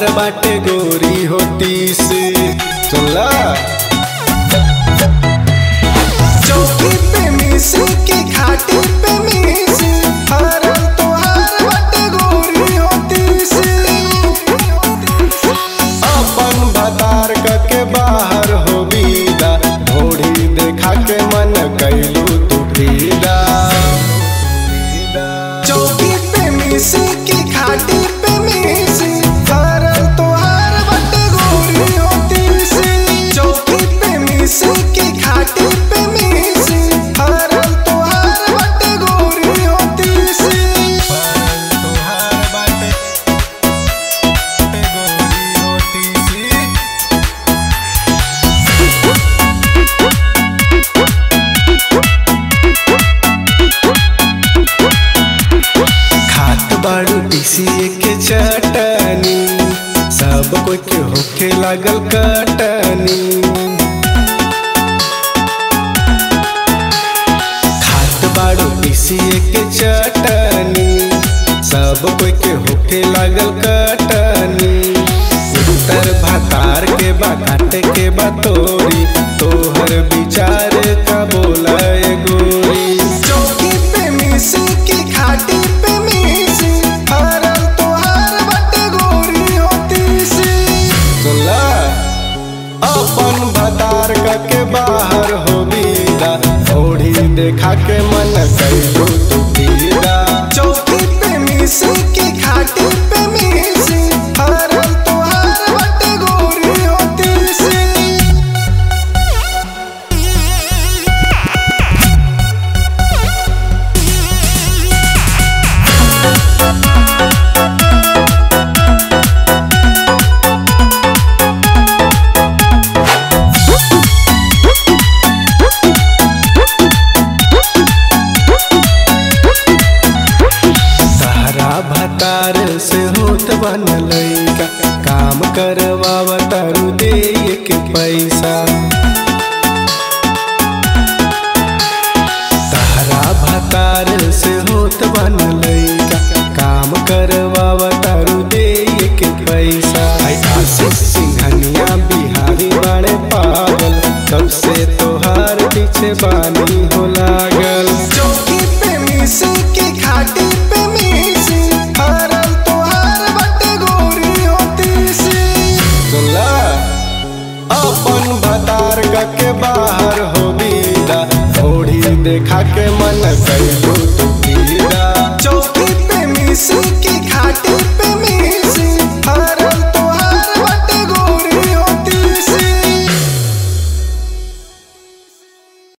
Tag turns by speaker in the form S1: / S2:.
S1: तोहार बाटे गोरी होती से चला
S2: चौकी पे मिसी की खाटी पे मिसी हरल तोहार बाटे गोरी होती सी
S1: अपन भतार के बाहर हो बीदा घोड़ी देखा के मन कैलू तू फीदा
S2: चौकी पे मिसी की खाटी पे मिसी हरल तोहार बाटे गोरी होती सी चौकी पे मिसी की खाटी पे मिसी हरल तोहार बाटे गोरी होती सी
S1: तोहार बाटे गोरी होती सी खात बाड़ू पीसीए के चटनी सब कोई के होखे लागल कटनी खात बाड़ू पीसीए के चटनी सब कोई के होखे लागल कटनी उत्तर भातार के बा काटे के बा तोरी तोहर विचार का बोला ए गोरी
S2: चौकी पे मिसी की खाटी पे मिसी हरल तोहार बाटे गोरी होती सी
S1: सुनला अपन भतार के बाहर हो बीदा ओढ़ी देखा के मन कैलू तू पीदा
S2: चौकी पे मिसी की खाटी पे मिसी हरल तोहार बाटे गोरी होती सी
S1: तारा भतार से होत बन लैका काम करवावा तारू दे के पैसा तारा भतार से होत बन लैका काम करवावा तारू दे के पैसा आई आशीष सिंघनिया बिहारी बाणे पागल कब से तोहार पीछे बानी हो लागल
S2: चौकी पे मिसी की खाटी पे मिसी हरल तोहार बाटे गोरी होती सी
S1: सुनला अपन भतार के बाहर हो बीदा ओढ़ी देखा के मन कैलू